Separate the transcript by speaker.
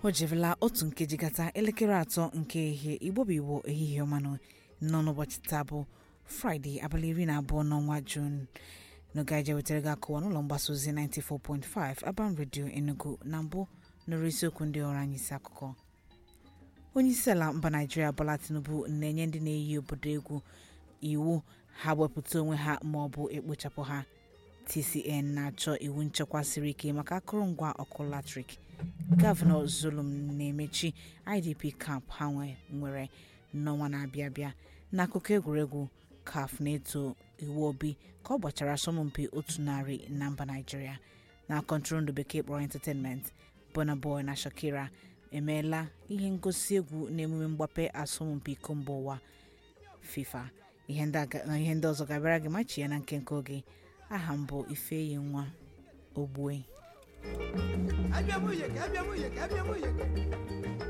Speaker 1: o jerela otu nkeji gata elekere atọ nke ehihie igbo bụ igbo ehihie ọmanụ nọ n'ụbọchị taa bụ fraịde abalị iri na abụọ n'ọnwa juun n'oge anyị wetara gị akụwa n'ụlọ mgbasa ozi 94.5 Aban Radio Enugu na mbụ nụrụ isiokwu ndị ọrụ anyị isi akụkọ onye isi ala mba naijiria Bola Tinubu na-enye ndị na-eyi obodo egwu iwu ha wepụta onwe ha ma ọ bụ ekpochapụ ha TCN na-achọ iwu nchekwa siri ike maka akụrụngwa ọkụ latrik gọvanọ Zulum na-emechi IDP camp ha nwere n'ọnwa na-abịa abịa n'akụkọ egwuregwu CAF na-eto iwu obi ka ọ gbachara asọmpi otu narị na mba naijiria na kọntụrụndụ bekee kpọrọ entertainment Burna Boy na Shakira emeela ihe ngosi egwu n'emume mgbape asọmpi iko mba ụwa FIFA ihe ndị ọzọ ga-abịara gị machi ya na nkenke oge aha m bụ Ifeyi nwa Ogbue
Speaker 2: Abịa m uye ka abịa m uye ka abịa m uye